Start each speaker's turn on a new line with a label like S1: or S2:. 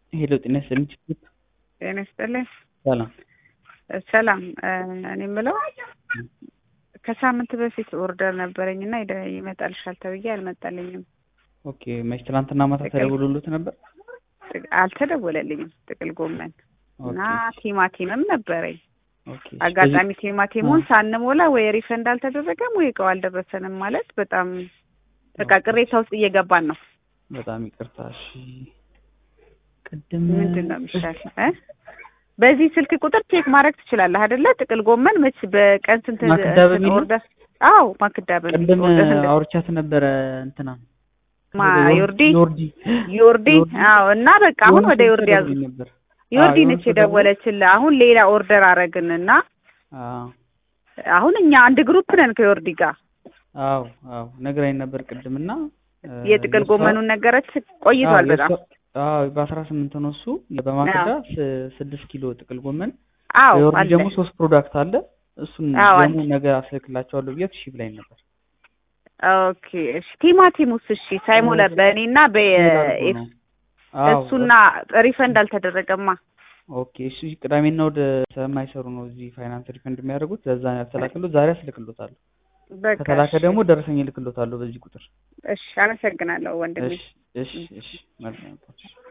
S1: ሄሎ ጤና ይስጥልኝ።
S2: ጤና ይስጥልኝ።
S1: ሰላም
S2: ሰላም እኔ የምለው ከሳምንት በፊት ኦርደር ነበረኝ እና ይደ- ይመጣልሻል ተብዬ አልመጣልኝም።
S1: ኦኬ መች ትናንትና ማታ
S2: ጥቅል-
S1: ተደውሎልዎት ነበር?
S2: ጥቅ- አልተደወለልኝም። ጥቅል ጎመን እና
S1: ኦኬ
S2: ቲማቲምም ነበረኝ።
S1: ኦኬ
S2: አጋጣሚ ቲማቲሙን
S1: አ።
S2: ሳንሞላ ወይ ሪፈንድ አልተደረገም ወይ እቃው አልደረሰንም ማለት በጣም በቃ
S1: ኦኬ።
S2: ቅሬታ ውስጥ እየገባን ነው።
S1: በጣም ይቅርታ። እሺ ቅድም
S2: ምንድን ነው የሚሻል እ? በዚህ ስልክ ቁጥር ቼክ ማድረግ ትችላለህ አይደለ? ጥቅል ጎመን መች በቀን ስንት
S1: ማክዳ
S2: እንትን
S1: በሚል ነው?
S2: ኦርደር? አዎ ማክዳ በሚል
S1: ቅድም
S2: ኦርደር ስንት
S1: አውርቻት ነበረ እንትና
S2: ማ ዮርዲ
S1: ዮርዲ
S2: ዮርዲ
S1: ዮርዲ።
S2: አዎ እና በቃ አሁን
S1: የሆነ
S2: ወደ
S1: ሰው
S2: ዮርዲ ያዙ
S1: ተደውሎልኝ ነበር።
S2: ዮርዲ
S1: አዎ፣
S2: ነች
S1: የሆነ ሰው ደውሎ-
S2: የደወለችልህ አሁን ሌላ ኦርደር አረግንና
S1: አዎ
S2: አሁን እኛ አንድ ግሩፕ ነን ከዮርዲ ጋር
S1: አዎ አዎ ነግራኝ ነበር ቅድምና እ፣
S2: የጥቅል
S1: የእሷ-
S2: ጎመኑን ነገረች ቆይቷል
S1: አዎ፣
S2: በጣም
S1: የእሷ- አዎ በአስራ ስምንት ነው እሱ በማክዳ ስ- ስድስት ኪሎ ጥቅል ጎመን
S2: አዎ
S1: በዮርዲ
S2: አለ
S1: ደግሞ ሶስት ፕሮዳክት አለ እሱን
S2: አዎ፣
S1: ደግሞ
S2: አለ።
S1: ነገ አስልክላቸዋለሁ ብያት እሺ ብላኝ ነበር።
S2: ኦኬ እሺ ቲማቲሙስ እሺ ሳይሞላ በእኔና
S1: ይላሉ
S2: በኤፍ
S1: ነው። አዎ
S2: እሱና ሪፈንድ አልተደረገማ
S1: ኦኬ እሱ ቅዳሜና ወደ ስለማይሰሩ ነው እዚህ ፋይናንስ ሪፈንድ የሚያደርጉት ለዛ ነው ያልተላከሉት። ዛሬ አስልክሎታለሁ።
S2: በቃ
S1: ከተላከ
S2: እሺ።
S1: ደግሞ ደረሰኝ እልክሎታለሁ በዚህ ቁጥር።
S2: እሺ አመሰግናለሁ ወንድሜ
S1: እሺ እሺ እሺ መልካም